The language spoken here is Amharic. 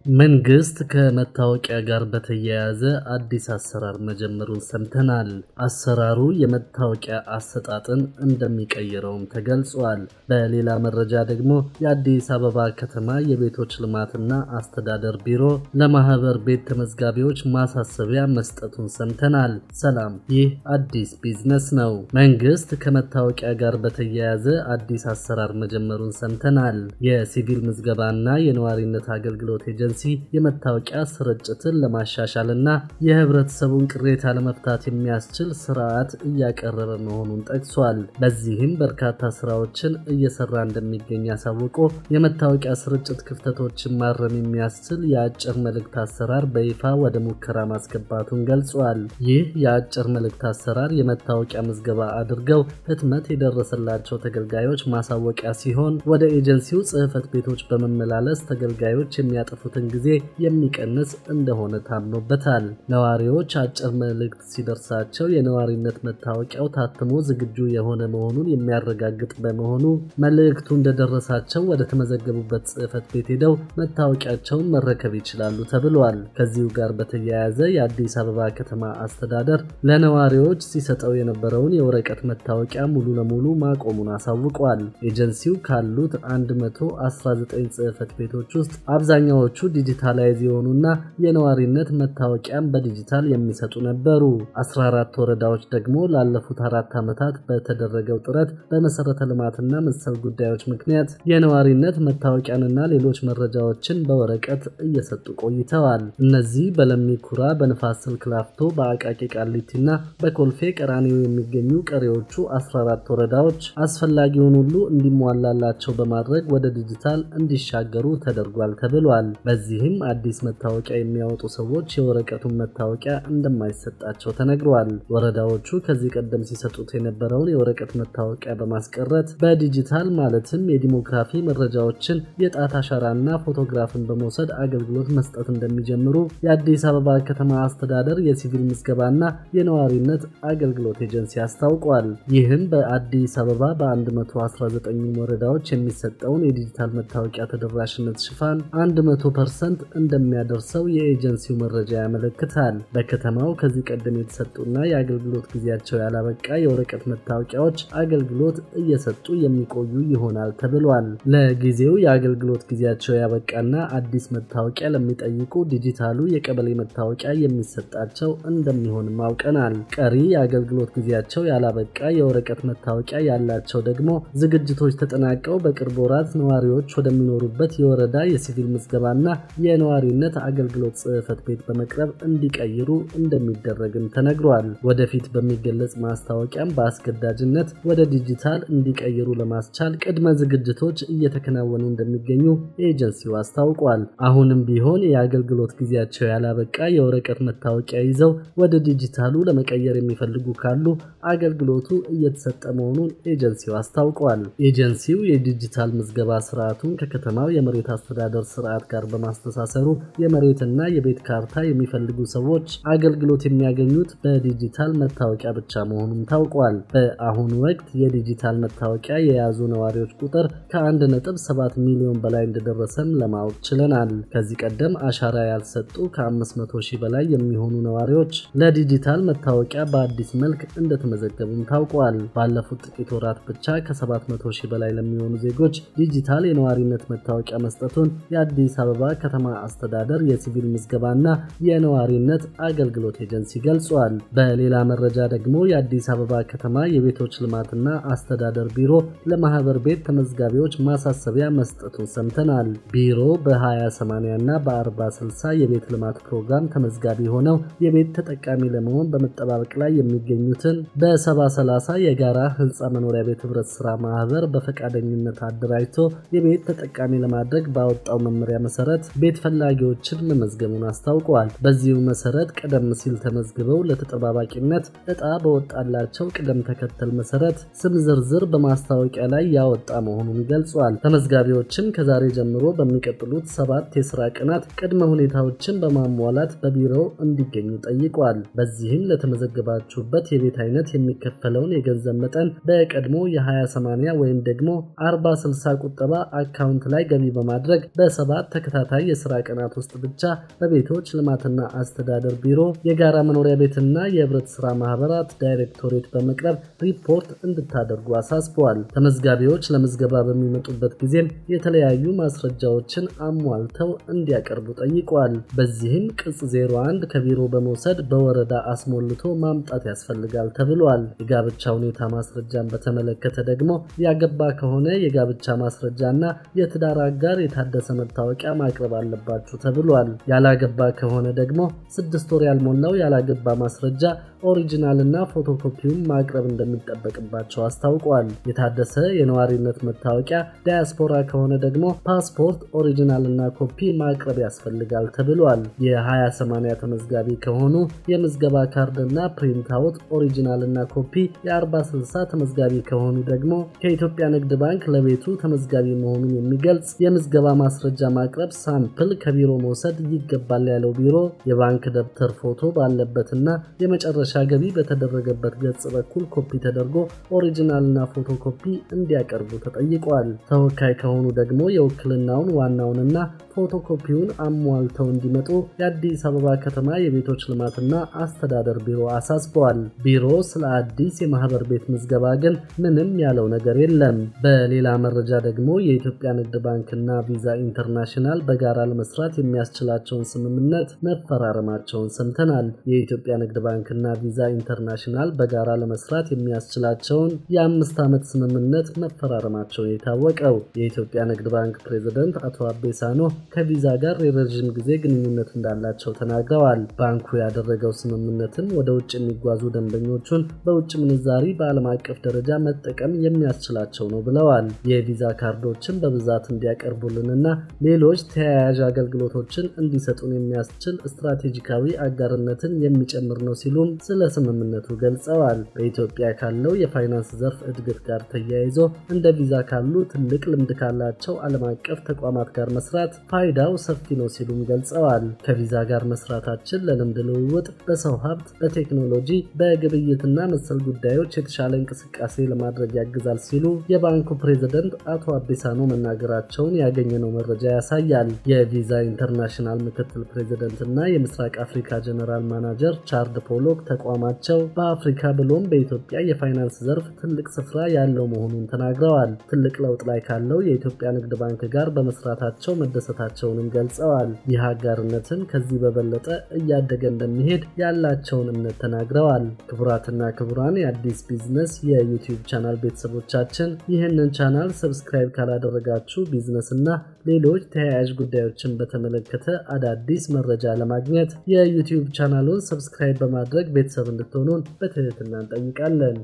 መንግስት ከመታወቂያ ጋር በተያያዘ አዲስ አሰራር መጀመሩን ሰምተናል። አሰራሩ የመታወቂያ አሰጣጥን እንደሚቀይረውም ተገልጿል። በሌላ መረጃ ደግሞ የአዲስ አበባ ከተማ የቤቶች ልማትና አስተዳደር ቢሮ ለማህበር ቤት ተመዝጋቢዎች ማሳሰቢያ መስጠቱን ሰምተናል። ሰላም፣ ይህ አዲስ ቢዝነስ ነው። መንግስት ከመታወቂያ ጋር በተያያዘ አዲስ አሰራር መጀመሩን ሰምተናል። የሲቪል ምዝገባና የነዋሪነት አገልግሎት ኤጀንሲ የመታወቂያ ስርጭትን ለማሻሻልና የህብረተሰቡን ቅሬታ ለመፍታት የሚያስችል ስርዓት እያቀረበ መሆኑን ጠቅሷል። በዚህም በርካታ ስራዎችን እየሰራ እንደሚገኝ አሳውቆ የመታወቂያ ስርጭት ክፍተቶችን ማረም የሚያስችል የአጭር መልእክት አሰራር በይፋ ወደ ሙከራ ማስገባቱን ገልጿል። ይህ የአጭር መልእክት አሰራር የመታወቂያ ምዝገባ አድርገው ህትመት የደረሰላቸው ተገልጋዮች ማሳወቂያ ሲሆን ወደ ኤጀንሲው ጽህፈት ቤቶች በመመላለስ ተገልጋዮች የሚያጠፉትን ጊዜ የሚቀንስ እንደሆነ ታምኖበታል። ነዋሪዎች አጭር መልእክት ሲደርሳቸው የነዋሪነት መታወቂያው ታትሞ ዝግጁ የሆነ መሆኑን የሚያረጋግጥ በመሆኑ መልእክቱ እንደደረሳቸው ወደ ተመዘገቡበት ጽህፈት ቤት ሄደው መታወቂያቸውን መረከብ ይችላሉ ተብሏል። ከዚሁ ጋር በተያያዘ የአዲስ አበባ ከተማ አስተዳደር ለነዋሪዎች ሲሰጠው የነበረውን የወረቀት መታወቂያ ሙሉ ለሙሉ ማቆሙን አሳውቋል። ኤጀንሲው ካሉት 119 ጽህፈት ቤቶች ውስጥ አብዛኛዎቹ ዲጂታላይዝ የሆኑና የነዋሪነት መታወቂያን በዲጂታል የሚሰጡ ነበሩ። 14 ወረዳዎች ደግሞ ላለፉት አራት ዓመታት በተደረገው ጥረት በመሰረተ ልማትና መሰል ጉዳዮች ምክንያት የነዋሪነት መታወቂያንና ሌሎች መረጃዎችን በወረቀት እየሰጡ ቆይተዋል። እነዚህ በለሚ ኩራ፣ በንፋስ ስልክ ላፍቶ፣ በአቃቂ ቃሊቲና በኮልፌ ቀራኒዮ የሚገኙ ቀሪዎቹ 14 ወረዳዎች አስፈላጊውን ሁሉ እንዲሟላላቸው በማድረግ ወደ ዲጂታል እንዲሻገሩ ተደርጓል ተብሏል። በዚህም አዲስ መታወቂያ የሚያወጡ ሰዎች የወረቀቱን መታወቂያ እንደማይሰጣቸው ተነግሯል። ወረዳዎቹ ከዚህ ቀደም ሲሰጡት የነበረውን የወረቀት መታወቂያ በማስቀረት በዲጂታል ማለትም የዲሞግራፊ መረጃዎችን የጣት አሻራና ፎቶግራፍን በመውሰድ አገልግሎት መስጠት እንደሚጀምሩ የአዲስ አበባ ከተማ አስተዳደር የሲቪል ምዝገባና የነዋሪነት አገልግሎት ኤጀንሲ አስታውቋል። ይህም በአዲስ አበባ በ119 ወረዳዎች የሚሰጠውን የዲጂታል መታወቂያ ተደራሽነት ሽፋን 100 ፐርሰንት እንደሚያደርሰው የኤጀንሲው መረጃ ያመለክታል። በከተማው ከዚህ ቀደም የተሰጡና የአገልግሎት ጊዜያቸው ያላበቃ የወረቀት መታወቂያዎች አገልግሎት እየሰጡ የሚቆዩ ይሆናል ተብሏል። ለጊዜው የአገልግሎት ጊዜያቸው ያበቃና አዲስ መታወቂያ ለሚጠይቁ ዲጂታሉ የቀበሌ መታወቂያ የሚሰጣቸው እንደሚሆንም አውቀናል። ቀሪ የአገልግሎት ጊዜያቸው ያላበቃ የወረቀት መታወቂያ ያላቸው ደግሞ ዝግጅቶች ተጠናቀው በቅርብ ወራት ነዋሪዎች ወደሚኖሩበት የወረዳ የሲቪል ምዝገባና የነዋሪነት አገልግሎት ጽህፈት ቤት በመቅረብ እንዲቀይሩ እንደሚደረግም ተነግሯል። ወደፊት በሚገለጽ ማስታወቂያም በአስገዳጅነት ወደ ዲጂታል እንዲቀይሩ ለማስቻል ቅድመ ዝግጅቶች እየተከናወኑ እንደሚገኙ ኤጀንሲው አስታውቋል። አሁንም ቢሆን የአገልግሎት ጊዜያቸው ያላበቃ የወረቀት መታወቂያ ይዘው ወደ ዲጂታሉ ለመቀየር የሚፈልጉ ካሉ አገልግሎቱ እየተሰጠ መሆኑን ኤጀንሲው አስታውቋል። ኤጀንሲው የዲጂታል ምዝገባ ስርዓቱን ከከተማው የመሬት አስተዳደር ስርዓት ጋር በማስተሳሰሩ የመሬትና የቤት ካርታ የሚፈልጉ ሰዎች አገልግሎት የሚያገኙት በዲጂታል መታወቂያ ብቻ መሆኑን ታውቋል። በአሁኑ ወቅት የዲጂታል መታወቂያ የያዙ ነዋሪዎች ቁጥር ከ1.7 ሚሊዮን በላይ እንደደረሰም ለማወቅ ችለናል። ከዚህ ቀደም አሻራ ያልሰጡ ከ500 ሺህ በላይ የሚሆኑ ነዋሪዎች ለዲጂታል መታወቂያ በአዲስ መልክ እንደተመዘገቡም ታውቋል። ባለፉት ጥቂት ወራት ብቻ ከ700 ሺህ በላይ ለሚሆኑ ዜጎች ዲጂታል የነዋሪነት መታወቂያ መስጠቱን የአዲስ አበባ ከተማ አስተዳደር የሲቪል ምዝገባና የነዋሪነት አገልግሎት ኤጀንሲ ገልጿል። በሌላ መረጃ ደግሞ የአዲስ አበባ ከተማ የቤቶች ልማትና አስተዳደር ቢሮ ለማህበር ቤት ተመዝጋቢዎች ማሳሰቢያ መስጠቱን ሰምተናል። ቢሮ በ20/80 እና በ40/60 የቤት ልማት ፕሮግራም ተመዝጋቢ ሆነው የቤት ተጠቃሚ ለመሆን በመጠባበቅ ላይ የሚገኙትን በ70/30 የጋራ ህንፃ መኖሪያ ቤት ህብረት ስራ ማህበር በፈቃደኝነት አደራጅቶ የቤት ተጠቃሚ ለማድረግ ባወጣው መመሪያ መሰረት ቤት ፈላጊዎችን መመዝገቡን አስታውቀዋል። በዚሁ መሰረት ቀደም ሲል ተመዝግበው ለተጠባባቂነት እጣ በወጣላቸው ቅደም ተከተል መሰረት ስም ዝርዝር በማስታወቂያ ላይ ያወጣ መሆኑን ገልጿል። ተመዝጋቢዎችም ከዛሬ ጀምሮ በሚቀጥሉት ሰባት የስራ ቀናት ቅድመ ሁኔታዎችን በማሟላት በቢሮው እንዲገኙ ጠይቋል። በዚህም ለተመዘገባችሁበት የቤት አይነት የሚከፈለውን የገንዘብ መጠን በቀድሞ የ20/80 ወይም ደግሞ 40/60 ቁጠባ አካውንት ላይ ገቢ በማድረግ በሰባት ተከታታይ በተከታታይ የስራ ቀናት ውስጥ ብቻ በቤቶች ልማትና አስተዳደር ቢሮ፣ የጋራ መኖሪያ ቤትና የህብረት ስራ ማህበራት ዳይሬክቶሬት በመቅረብ ሪፖርት እንድታደርጉ አሳስበዋል። ተመዝጋቢዎች ለምዝገባ በሚመጡበት ጊዜም የተለያዩ ማስረጃዎችን አሟልተው እንዲያቀርቡ ጠይቀዋል። በዚህም ቅጽ 01 ከቢሮ በመውሰድ በወረዳ አስሞልቶ ማምጣት ያስፈልጋል ተብሏል። የጋብቻ ሁኔታ ማስረጃን በተመለከተ ደግሞ ያገባ ከሆነ የጋብቻ ማስረጃና የትዳር አጋር የታደሰ መታወቂያ ማቅረብ አለባችሁ ተብሏል። ያላገባ ከሆነ ደግሞ ስድስት ወር ያልሞላው ያላገባ ማስረጃ ኦሪጂናልና ፎቶኮፒውን ማቅረብ እንደሚጠበቅባቸው አስታውቋል። የታደሰ የነዋሪነት መታወቂያ ዳያስፖራ ከሆነ ደግሞ ፓስፖርት ኦሪጂናልና ኮፒ ማቅረብ ያስፈልጋል ተብሏል። የ20/80 ተመዝጋቢ ከሆኑ የምዝገባ ካርድና ፕሪንት አውት ኦሪጂናልና ኮፒ፣ የ40/60 ተመዝጋቢ ከሆኑ ደግሞ ከኢትዮጵያ ንግድ ባንክ ለቤቱ ተመዝጋቢ መሆኑን የሚገልጽ የምዝገባ ማስረጃ ማቅረብ ሳምፕል ከቢሮ መውሰድ ይገባል ያለው ቢሮ የባንክ ደብተር ፎቶ ባለበትና የመጨረሻ ገቢ በተደረገበት ገጽ በኩል ኮፒ ተደርጎ ኦሪጂናልና ፎቶ ኮፒ እንዲያቀርቡ ተጠይቋል። ተወካይ ከሆኑ ደግሞ የውክልናውን ዋናውንና ፎቶኮፒውን አሟልተው እንዲመጡ የአዲስ አበባ ከተማ የቤቶች ልማትና አስተዳደር ቢሮ አሳስበዋል። ቢሮ ስለ አዲስ የማህበር ቤት ምዝገባ ግን ምንም ያለው ነገር የለም። በሌላ መረጃ ደግሞ የኢትዮጵያ ንግድ ባንክና ቪዛ ኢንተርናሽናል በጋራ ለመስራት የሚያስችላቸውን ስምምነት መፈራረማቸውን ሰምተናል። የኢትዮጵያ ንግድ ባንክና ቪዛ ኢንተርናሽናል በጋራ ለመስራት የሚያስችላቸውን የአምስት ዓመት ስምምነት መፈራረማቸውን የታወቀው የኢትዮጵያ ንግድ ባንክ ፕሬዝደንት አቶ አቤሳኖ ከቪዛ ጋር የረዥም ጊዜ ግንኙነት እንዳላቸው ተናግረዋል። ባንኩ ያደረገው ስምምነትም ወደ ውጭ የሚጓዙ ደንበኞቹን በውጭ ምንዛሪ በዓለም አቀፍ ደረጃ መጠቀም የሚያስችላቸው ነው ብለዋል። የቪዛ ካርዶችን በብዛት እንዲያቀርቡልንና ሌሎች ተያያዥ አገልግሎቶችን እንዲሰጡን የሚያስችል ስትራቴጂካዊ አጋርነትን የሚጨምር ነው ሲሉም ስለ ስምምነቱ ገልጸዋል። በኢትዮጵያ ካለው የፋይናንስ ዘርፍ እድገት ጋር ተያይዞ እንደ ቪዛ ካሉ ትልቅ ልምድ ካላቸው ዓለም አቀፍ ተቋማት ጋር መስራት ፋይዳው ሰፊ ነው ሲሉም ገልጸዋል። ከቪዛ ጋር መስራታችን ለልምድ ልውውጥ፣ በሰው ሀብት፣ በቴክኖሎጂ፣ በግብይትና መሰል ጉዳዮች የተሻለ እንቅስቃሴ ለማድረግ ያግዛል ሲሉ የባንኩ ፕሬዝደንት አቶ አቤሳኖ መናገራቸውን ያገኘነው መረጃ ያሳያል። የቪዛ ኢንተርናሽናል ምክትል ፕሬዝደንትና የምስራቅ አፍሪካ ጀነራል ማናጀር ቻርድ ፖሎክ ተቋማቸው በአፍሪካ ብሎም በኢትዮጵያ የፋይናንስ ዘርፍ ትልቅ ስፍራ ያለው መሆኑን ተናግረዋል። ትልቅ ለውጥ ላይ ካለው የኢትዮጵያ ንግድ ባንክ ጋር በመስራታቸው መደሰታቸውንም ገልጸዋል። ይህ አጋርነትን ከዚህ በበለጠ እያደገ እንደሚሄድ ያላቸውን እምነት ተናግረዋል። ክቡራትና ክቡራን የአዲስ ቢዝነስ የዩቲዩብ ቻናል ቤተሰቦቻችን ይህንን ቻናል ሰብስክራይብ ካላደረጋችሁ ቢዝነስ እና ሌሎች ተያያዥ ጉዳዮችን በተመለከተ አዳዲስ መረጃ ለማግኘት የዩቲዩብ ቻናሉን ሰብስክራይብ በማድረግ ቤተሰብ እንድትሆኑን በትህትና እንጠይቃለን።